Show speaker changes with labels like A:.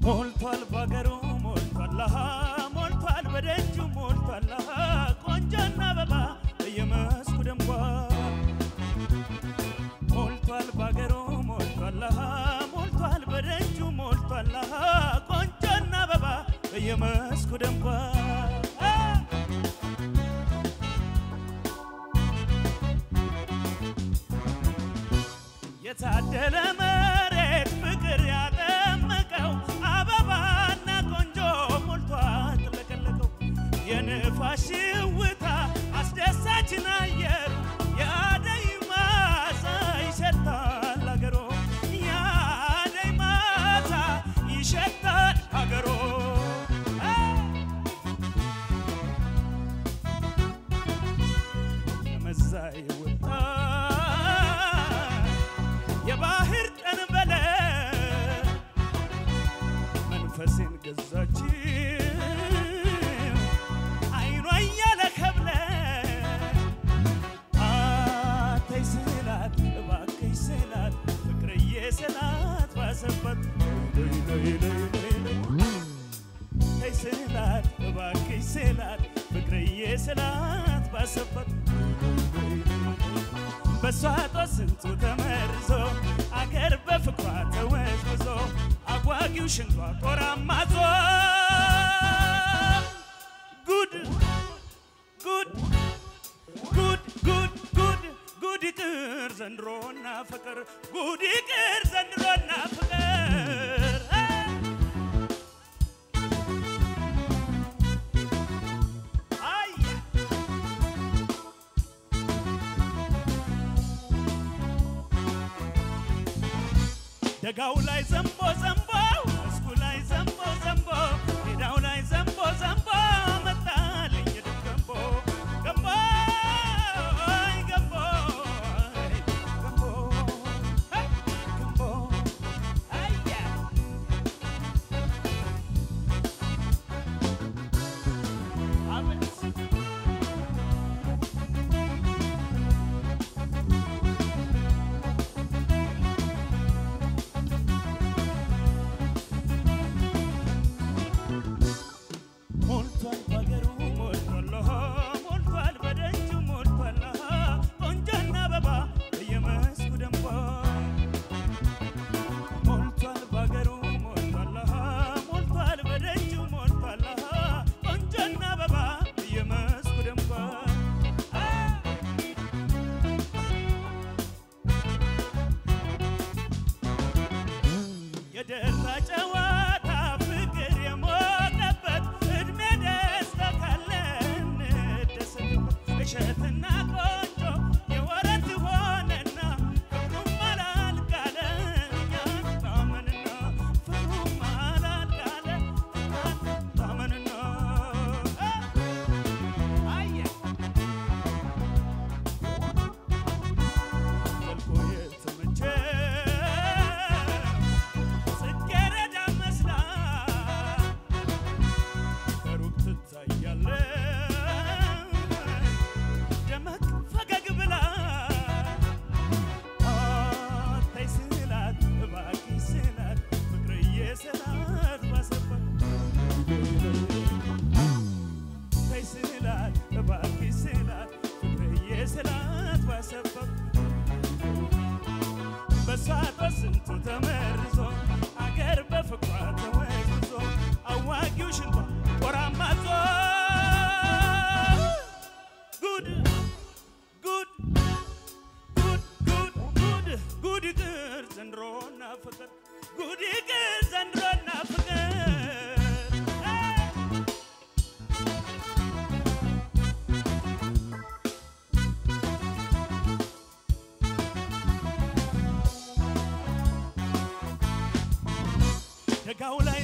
A: ሞልቷል ባገሩ ሞልቷል አሃ ሞልቷል በደጁ ሞልቷል አሃ ቆንጆና አበባ በየመስኩ ደምቋል ሞልቷል ባገሩ ሞልቷል አሃ ሞልቷል በደጁ ሞልቷል አሃ ቆንጆና አበባ በየመስኩ ደምቋል የታደለ መሬት ፍቅር ያጠመቀው አበባና ቆንጆ ሞልቶ አጥለቀለቀው የንፋስ ሽውታ አስደሳችን አየሩ የአደይ ማሳ ይሸታል አገሮ የአደይ ማሳ ይሸታል አገሮ መዛይ ወጣ የባህር ጠንበለ መንፈሴን ገዛችው አይኗ እያለ ከብለ አተይ ስላት እባክሽ ስላት ፍቅርዬ ስላት ባሰበት ለይ ለይ ለይ ለይ ለይ ተይ ስላት እባክሽ ስላት ፍቅርዬ ስላት ባሰበት በሷ ጦስ ስንቱ ተመርዞ አገር በፍቅሯ ተወዝብዞ አጓጊው ሽንቷ ቆራማዞ ጉድ ጉድ ጉድ ጉድ ጉድ ጉድ ይቅር ዘንድሮና ፍቅር ጉድ ይቅር ዘንድሮና ፍቅር አይ ደጋው ላይ ዘንቦ ዘንቦ መስኩ ላይ ዘንቦ ዘንቦ ሜዳው ላይ ዘንቦ ዘንቦ መጣልኝ የድም ገንቦ ገንቦ አይ ገንቦ አይ ገንቦ አይ ገንቦ አያ አቤት ሞልቷል ባገሩ ሞልቷል አሃ ሞልቷል በደጁ ሞልቷል አሃ ቆንጆና አበባ በየመስኩ ደምቋል ሞልቷል ባገሩ ሞልቷል አሃ ሞልቷል በደጁ ሞልቷል አሃ ቆንጆና አበባ በየመስኩ ደምቋል አ የደራ ጨዋታ ፍቅር የሞቀበት እድሜ ደስታ ካለን እንደሰትበት እሸትና ቆንጆ የወረት ሆነና ፍቅሩም አላልቃለ እኛን ታመንና ፍቅሩም አላልቃለ እኛን ታመንና አየ መልኮ የተመቸ ጽጌረዳ መስላ ከሩቅ ትታያለች ደመቅ ፈገግ ብላ አታይ ስላት እባክሽ ስላት ፍቅርዬ ስላት ባሰባት ተይ ስላት እባክሽ ስላት ፍቅርዬ ስላት ባሰባት በሷ በስንቱ ተመርዞ አገር በፍቅሯ ተወዝዞ አዋጊው ሽንቷ ቆራማዞ ጉድ ጉድ ጉድ ጉድ ጉድ ጉድ ይቅር ዘንድሮና ፍቅር ጉድ ይቅር ዘንድሮና ፍቅር ደጋው ላይ